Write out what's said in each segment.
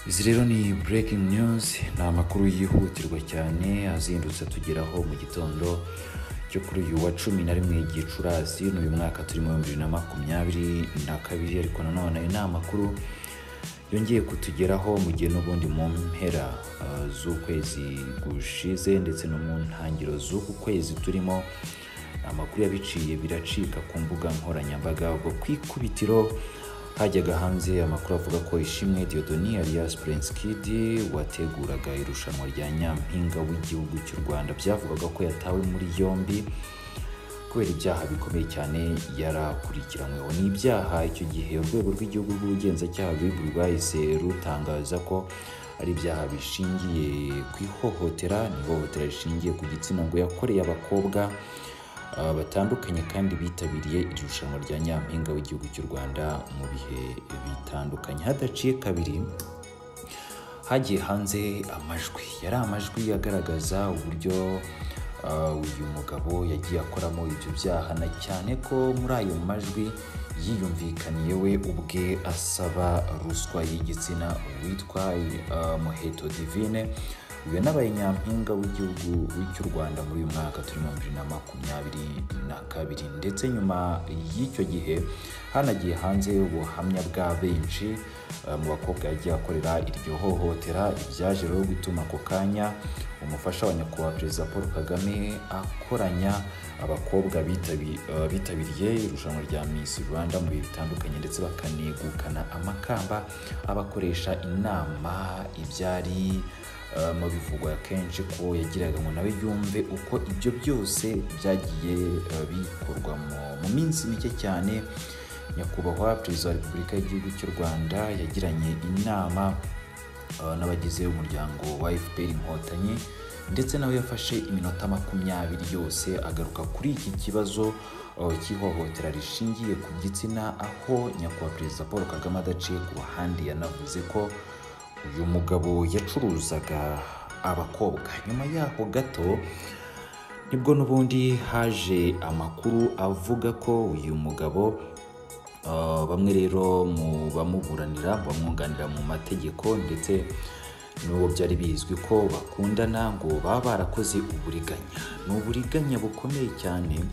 izi rero ni breaking news ni amakuru yihutirwa cyane azindutse atugeraho mu gitondo cyo kuri uyu wa cumi na rimwe gicurasi n'uyu mwaka turimo ibihumbi bibiri na makumyabiri na kabiri ariko nanone ni amakuru yongeye kutugeraho mu gihe n'ubundi mu mpera ah, z'ukwezi gushize ndetse no mu ntangiriro z'uku kwezi turimo amakuru yabiciye biracika ku mbuga nkoranyambaga ubwo ku ikubitiro hajyaga hanze amakuru avuga ko ishimwe diodoni alias prince kid wateguraga irushanwa rya nyampinga w'igihugu cy'u rwanda byavugaga ko yatawe muri yombi kubera ibyaha bikomeye cyane yarakurikiranyweho ni ibyaha icyo gihe urwego rw'igihugu rw'ubugenzacyaha rw'ibu rwahise rutangaza ko ari ibyaha bishingiye ku ihohotera ni ihohotera rishingiye ku gitsina ngo yakoreye abakobwa ah, batandukanye kandi bitabiriye iri rushanwa rya nyampinga w'igihugu cy'u rwanda mu bihe bitandukanye hadaciye kabiri hagiye hanze amajwi yari amajwi agaragaza uburyo ah, uyu mugabo yagiye akoramo ibyo byaha na cyane ko muri ayo majwi yiyumvikaniye we ubwe asaba ruswa y'igitsina witwa ah, muheto divine uyu nabaye nyampinga w'igihugu cy'u rwanda muri uyu mwaka turi mu bibiri na makumyabiri na kabiri ndetse nyuma y'icyo gihe hanagiye hanze ubuhamya bwa benshi ah, mu bakobwa yagiye akorera iryo hohotera ibyaje rero gutuma ako kanya umufasha wa nyakubahwa perezida paul kagame akoranya abakobwa bitabi- ah, bitabiriye irushanwa rya miss rwanda mu bihe bitandukanye ndetse bakanegukana amakamba abakoresha inama ibyari Uh, mu bivugwa kenshi ko yagiraga ngo nawe yumve uko ibyo byose byagiye uh, bikorwa mu- mu minsi mike cyane nyakubahwa perezida wa repubulika y'igihugu cy'u rwanda yagiranye inama uh, n'abagize umuryango wa fpr inkotanyi ndetse nawe yafashe iminota makumyabiri yose agaruka kuri iki kibazo uh, cy'ihohotera rishingiye ku gitsina aho nyakubahwa perezida paul kagame adaciye ku ruhande yanavuze ko uyu mugabo yacuruzaga abakobwa nyuma yaho gato nibwo n'ubundi haje amakuru avuga ko uyu mugabo uh, bamwe rero mu bamuburanira bamwunganira mu mategeko ndetse n'uwo byari bizwi ko bakundana ngo baba barakoze uburiganya ni uburiganya bukomeye cyane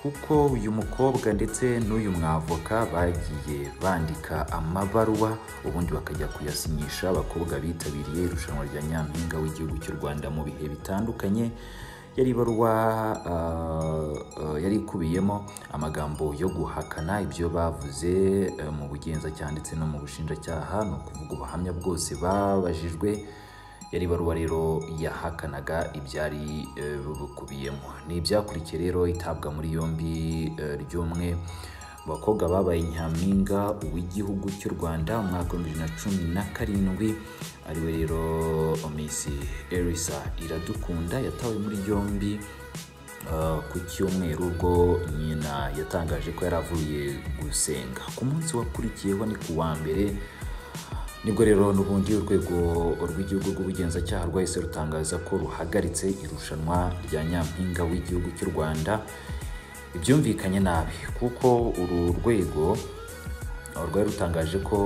kuko uyu mukobwa ndetse n'uyu mwavoka bagiye bandika amabaruwa ubundi bakajya kuyasinyisha abakobwa bitabiriye irushanwa rya nyampinga w'igihugu cy'u rwanda mu bihe bitandukanye yari ibaruwa ah, ah, yari ikubiyemo amagambo yo guhakana ibyo bavuze eh, mu bugenzacyaha ndetse no mu bushinjacyaha ni ukuvuga ubuhamya bwose babajijwe yari ibaruwa rero yahakanaga ibyari eh, bukubiyemo ni ibyakurikiye rero itabwa muri yombi eh, ry'umwe mu bakobwa babaye nyampinga uw'igihugu cy'u rwanda umwaka wa bibiri na cumi na karindwi ariwe rero misi erisa iradukunda yatawe muri yombi Uh, ku cyumweru ubwo nyina yatangaje ko yari avuye gusenga ku munsi wakurikiyeho ni ku wa mbere nibwo rero n'ubundi urwego rw'igihugu rw'ubugenzacyaha rwahise rutangaza ko ruhagaritse irushanwa rya nyampinga w'igihugu cy'u rwanda ibyumvikanye nabi kuko uru rwego aho rwari rutangaje ko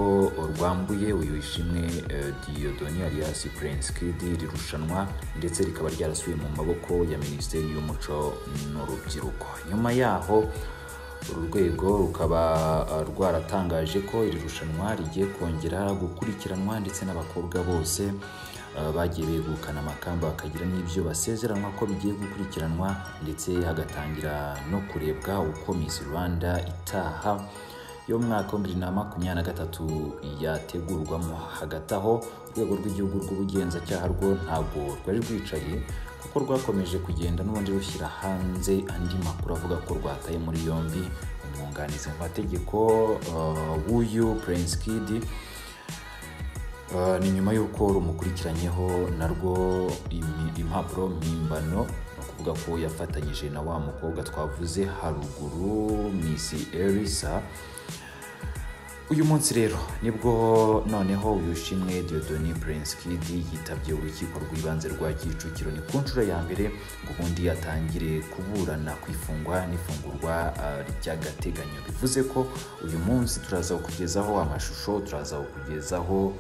rwambuye uyu ishimwe eh, Dieudonne alias Prince Kid iri rushanwa ndetse rikaba ryarasubiye mu maboko ya Minisiteri y'Umuco n'Urubyiruko nyuma yaho uru rwego rukaba eh, rwaratangaje ko iri rushanwa rigiye kongera gukurikiranwa ndetse n'abakobwa bose eh, bagiye begukana amakamba bakagira n'ibyo basezeranwa ko bigiye gukurikiranwa ndetse hagatangira no kurebwa uko Miss Rwanda itaha y'umwaka wa bibiri na makumyabiri na gatatu yategurwamo hagati aho urwego rw'igihugu rw'ubugenzacyaha rwo ntabwo rwari rwicaye kuko rwakomeje kugenda n'ubundi rushyira hanze andi makuru avuga ko rwataye muri yombi umwunganizi mu mategeko uh, w'uyu prince kid Uh, ni nyuma y'uko rumukurikiranyeho narwo imi- impapuro mpimbano ni ukuvuga ko yafatanyije na wa mukobwa twavuze haruguru misi erisa uyu munsi rero nibwo noneho uyushimwe Dieudonne Prince Kennedy yitabye urukiko rw'ibanze rwa Kicukiro ni ku nshuro ya mbere ngo ubundi atangire kuburana ku ifungwa n'ifungurwa ah, ry'agateganyo bivuze ko uyu munsi turaza kukugezaho amashusho turaza kukugezaho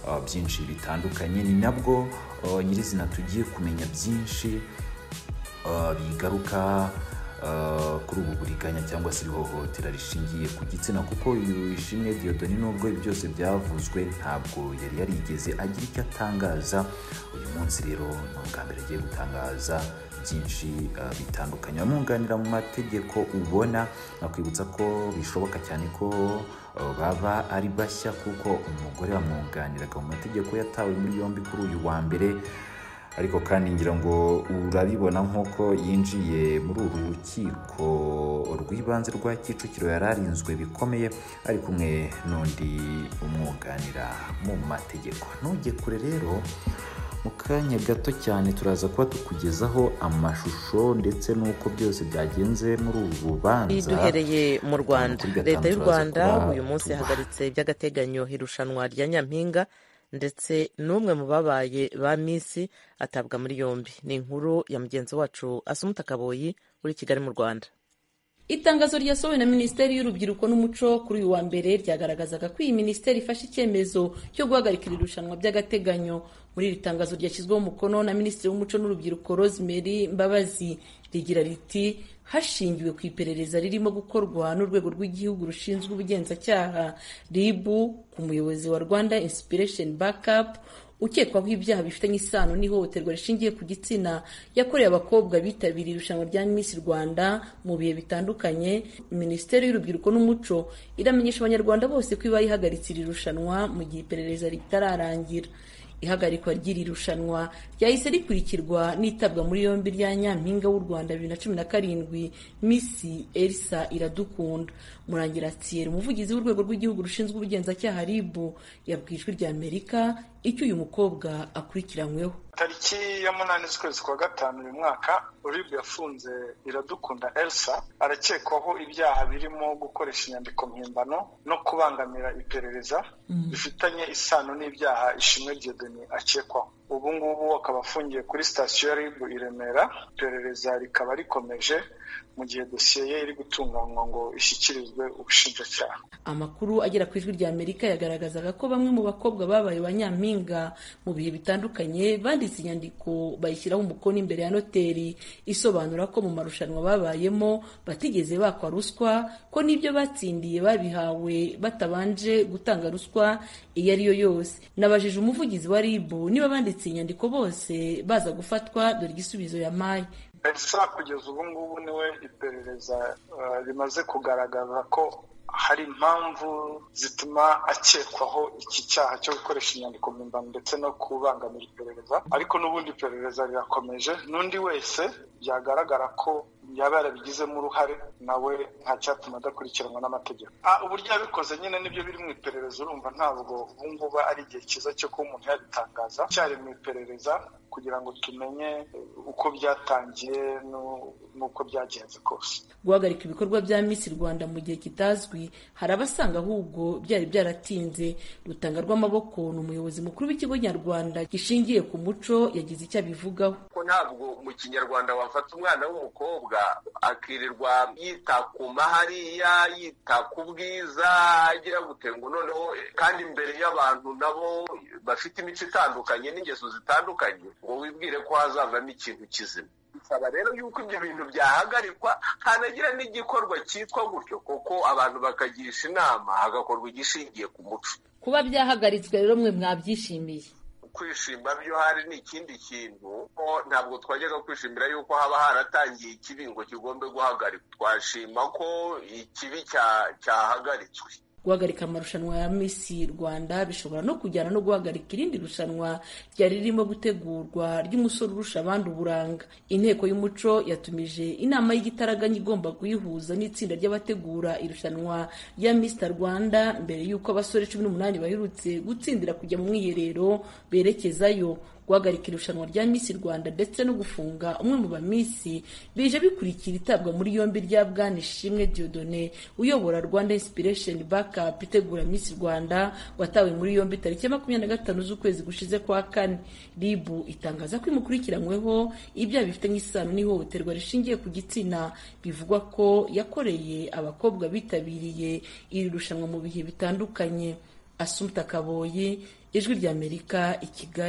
ah, byinshi bitandukanye ni nabwo ah, nyirizina tugiye kumenya byinshi uh, bigaruka uh, kuri ubu buriganya cyangwa se ihohotera rishingiye ku gitsina kuko uyu ishimwe Dieudonne nubwo ibi byose byavuzwe ntabwo yari yarigeze agira icyo atangaza uyu munsi rero ni ubwa mbere agiye gutangaza byinshi uh, bitandukanye abamwunganira mu mategeko ubona nakwibutsa ko bishoboka cyane ko uh, baba ari bashya kuko umugore wamwunganiraga mu mategeko yatawe muri yombi kuri uyu wa mbere ariko kandi ngira ngo urabibona nk'uko yinjiye muri uru rukiko rw'ibanze rwa kicukiro yari arinzwe bikomeye ari kumwe n'undi umwunganira mu mategeko ntujye kure rero mu kanya gato cyane turaza kuba tukugezaho amashusho ndetse n'uko byose byagenze muri uru rubanza duhereye mu rwanda Kuri gatanu leta y'u turaza rwanda kuba uyu munsi tuba- yahagaritse by'agateganyo irushanwa rya nyampinga ndetse n'umwe mu babaye ba misi atabwa muri yombi ni inkuru ya mugenzi wacu asumuta kaboyi uri i kigali mu rwanda itangazo ryasohowe na minisiteri y'urubyiruko n'umuco kuri uyu wa mbere ryagaragazaga ko iyi minisiteri ifashe icyemezo cyo guhagarika iri rushanwa by'agateganyo muri iri tangazo ryashyizweho umukono na minisitiri w'umuco n'urubyiruko rosemary mbabazi rigira riti hashingiwe ku iperereza ririmo gukorwa n'urwego rw'igihugu rushinzwe ubugenzacyaha rib ku muyobozi wa rwanda inspiration backup ukekwaho ibyaha bifitanye isano n'ihohoterwa rishingiye ku gitsina yakorewe abakobwa bitabiriye irushanwa rya Miss Rwanda mu bihe bitandukanye Minisiteri y'Urubyiruko n'Umuco iramenyesha abanyarwanda bose ko iba yihagaritse iri rushanwa mu gihe iperereza ritararangira ihagarikwa ry'iri rushanwa ryahise rikurikirwa n'itabwa muri yombi rya nyampinga w'u Rwanda bibiri na cumi na karindwi misi elisa iradukunda murangira thierry umuvugizi w'urwego rw'igihugu rushinzwe ubugenzacyaha rib yabwiye ijwi rya amerika icyo uyu mukobwa akurikiranyweho tariki ya munani z'ukwezi kwa gatanu uyu mwaka uribwa yafunze iradukunda elsa arakekwaho ibyaha birimo gukoresha inyandiko mpimbano no kubangamira iperereza bifitanye isano n'ibyaha ishimwe Dieudonne akekwaho ubu ngubu akaba afungiye kuri sitasiyo ya ribu i remera iperereza rikaba rikomeje mu gihe dosiye ye iri gutunganywa ngo ishyikirizwe ubushinjacyaha amakuru agera ku ijwi rya amerika yagaragazaga ko bamwe mu bakobwa babaye ba nyampinga mu bihe bitandukanye banditse inyandiko bayishyiraho umukono imbere ya noteri isobanura ko mu marushanwa babayemo batigeze bakwa ruswa ko n'ibyo batsindiye babihawe batabanje gutanga ruswa iyo ari yo yose nabajije umuvugizi wa ribu niba banditse inyandiko bose baza gufatwa dore igisubizo yampaye elsa kugeza ubu ngubu niwe iperereza eh, rimaze kugaragaza ko hari impamvu zituma akekwaho iki cyaha cyo gukoresha inyandiko mpimbano ndetse no kubangamira iperereza ariko n'ubundi iperereza rirakomeje n'undi wese byagaragara ko yaba yarabigizemo uruhare nawe nta cyatuma adakurikiranwa n'amategeko Ah, uburyo yabikoze nyine nibyo biri mu iperereza urumva ntabwo ubu ngubu ari igihe cyiza cyo kuba umuntu yabitangaza cyari mu iperereza kugira ngo tumenye eh, uko byatangiye n'u- n'uko byagenze kose guhagarika ibikorwa bya Miss Rwanda mu gihe kitazwi hari abasanga ahubwo byari byaratinze rutanga rw'amaboko ni umuyobozi mukuru w'ikigo nyarwanda gishingiye ku muco yagize icyo abivugaho ko ntabwo mu kinyarwanda wafata umwana w'umukobwa akirirwa yita ku mahariya yita ku bwiza agira gute ngo noneho kandi imbere y'abantu nabo bafite imico itandukanye n'ingeso zitandukanye ngo wibwire ko hazavamo ikintu kizima bisaba rero yuko ibyo bintu byahagarikwa hanagira n'igikorwa cyitwa gutyo kuko abantu bakagirisha inama hagakorwa igishingiye ku muco kuba byahagaritswe rero mwe mwabyishimiye kwishima byo hari ni ikindi kintu ko ntabwo twajyaga kwishimira yuko haba haratangiye ikibi ngo kigombe guhagarikwa twashima ko ikibi cya- cyahagaritswe guhagarika amarushanwa ya Miss Rwanda bishobora no kujyana no guhagarika irindi rushanwa ryari ririmo gutegurwa ry'umusore urusha abandi uburanga inteko y'umuco yatumije inama y'igitaraganya igomba kuyihuza n'itsinda ry'abategura irushanwa rya Miss Rwanda mbere y'uko abasore cumi n'umunani baherutse gutsindira kujya mu mwiherero berekezayo guhagarika irushanwa rya Miss Rwanda ndetse no gufunga umwe mu bamisi bije bikurikira itabwa muri yombi rya Bwana Ishimwe Dieudonné uyobora Rwanda Inspiration Backup itegura Miss Rwanda watawe muri yombi tariki ya makumyabiri na gatanu z'ukwezi gushize kwa kane RIB itangaza ko imukurikiranyweho ibyaha bifite nk'isano n'ihohoterwa rishingiye ku gitsina bivugwa ko yakoreye abakobwa bitabiriye iri rushanwa mu bihe bitandukanye Asumta Kaboyi ijwi ry'Amerika i Kigali